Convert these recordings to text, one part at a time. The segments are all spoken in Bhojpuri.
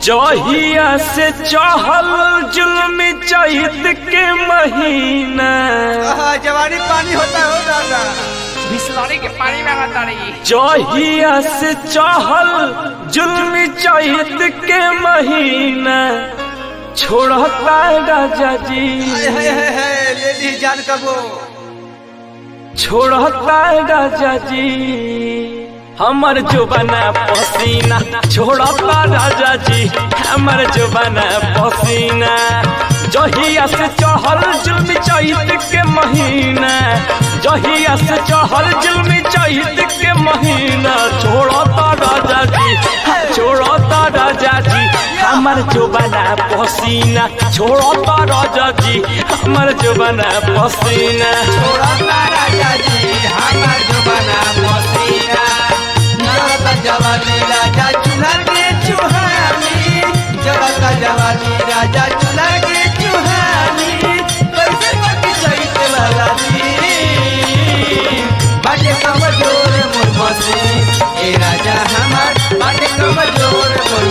जहिया से चहल जुल्म चैत के महीना आहा, जवानी पानी होता हो दादा बिस्लरी के पानी में बता रही जहिया से चहल जुल्म चैत के महीना छोड़ता राजा जी हाय हाय हाय हाय ले ली जान कबो छोड़ता राजा जी हमर जुबाना पसीना छोड़ता राजा जी हमर जुबाना पसीना जहिया से चहल जुल्म चैत के महीना जहिया से चहल जुल्म चैत के महीना छोड़ता राजा जी छोड़ता राजा जी हमर जुबाना पसीना छोड़ता राजा जी हमर जुबाना पसीना छोड़ता राजा जी हमार जवाना मसीना जड़ता जवानी राजा चूल्हा के चुहानी जड़ता जवानी राजा चूल्हा के चुहानी कैसे बाकी चैत वाला जी बाटे कमजोर मोर मसीन ए राजा हमार बाटे कमजोर मोर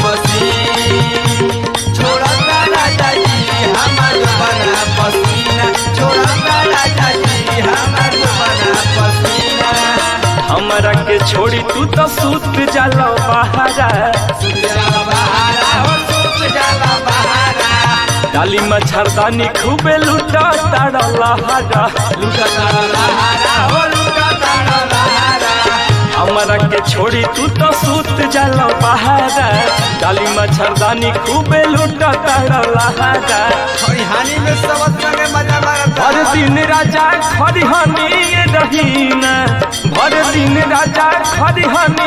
मसीन छोड़ता राजा जी हमार बना पसीना छोड़ता राजा जी हमार बना पसीना हमरा के छोड़ी तू तो सूत जाला बहारा सुजला बहारा हो सुख जाला बहारा डाली मच्छरदानी खूबे लूटा तारा लहारा लुटा तारा लहारा हो लुटा तारा लहारा हमरा के छोड़ी तू तो सूत जाला बहारा डाली मच्छरदानी खूबे लूटा तारा लहारा खरिहानी में सबत संगे मजा मारता भर दिन राजा खरिहानी रहीना भर दिन राजा खरिहानी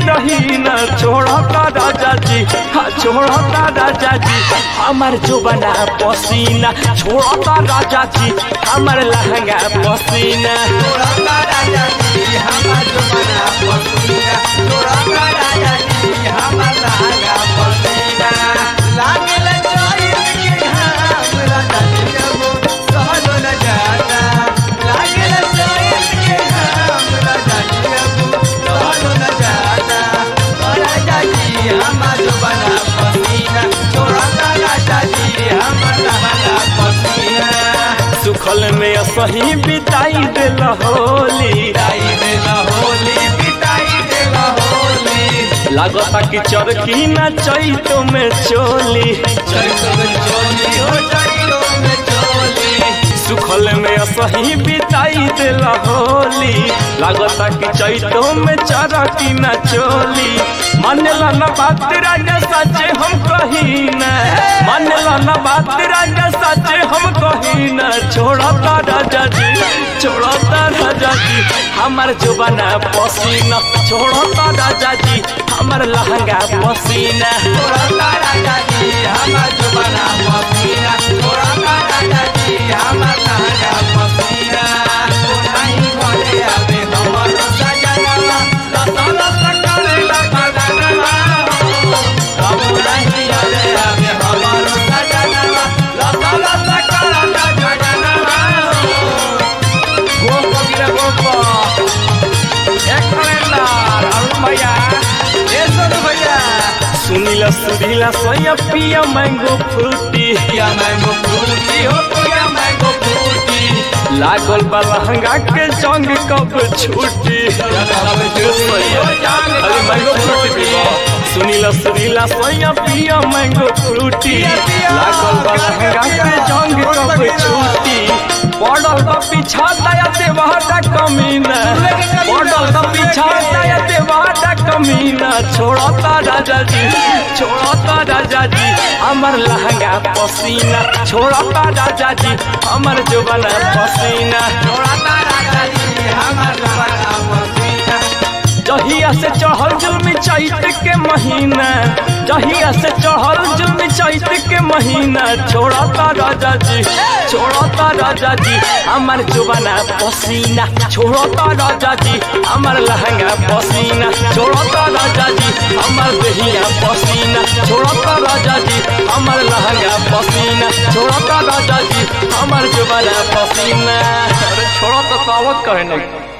रहीना छोड़ता राजा जी हाँ छोड़ता राजा जी हमार जुबना पसीना छोड़ता राजा जी हमार लहंगा पसीना छोड़ता राजा जी हमार जमाना पसीना छोड़ता राजा जी हमार लहागा पसीना लागल चोरी के घाम राजा जी जबो सहलो न जाता लागल चोरी के घाम राजा जी जबो सहलो न जाता राजा जी हमार जमाना पसीना छोड़ता राजा जी हमार लहागा पसीना सुखल में सही बिताई दिल होली बिताई देला होली बिताई देला होली लागता कि चरखी न चैतो में चोली चैतो में चोली हो चैतो में चोली सुखल में सही बिताई दिल होली लागता कि चैतो में चरखी न चोली मानेला न बात राजा सचे हम कही न मानेला न बात राजा सचे हम कही न छोड़ता राजा जी छोड़ता राजा जी हमार जुबाना पसीना छोड़ता राजा जी हमार लहंगा पसीना छोड़ता राजा जी हमार जुबाना पसीना छोड़ता राजा जी हमार लहंगा पसीना नहीं घरे आवे हमर सजनवा रसल सकले लगनवा अब नहीं घरे आवे हमर सजनवा रसल सकले लगनवा गोप गिरा गोप एक कैलेंडर अरुण भैया ए सोनू भैया सुनीला सुरीला सोया पिया मैंगो फ्रूटी पिया मैंगो फ्रूटी हो पिया मैंगो फ्रूटी लागल बा लहंगा के जंग कब छूटी अरे मैंगो फ्रूटी पीबो सुनीला सुरीला सोया पिया मैंगो फ्रूटी लागल बा लहंगा के जंग कब छूटी पड़ल बा पीछा दया देवाटा कमीना पड़ल बा पीछा दया देवाटा कमीना छोड़ता राजा जी छोड़ता राजा जी हमर लहंगा पसीना छोड़ता राजा जी हमर जुबना पसीना छोड़ता राजा जी हमार बड़ा पसीना जहिया से चढ़ल जुल्म चैत के महीना जहिया से चढ़ल जुल्म चैत के महीना छोड़ता राजा जी छोड़ता राजा जी हमर जुबाना पसीना छोड़ता राजा जी हमर लहंगा पसीना छोड़ता राजा जी हमर दहिया पसीना छोड़ता राजा जी हमर लहंगा पसीना छोड़ता राजा जी हमर जुबाना पसीना अरे छोड़ता सावत कहे नहीं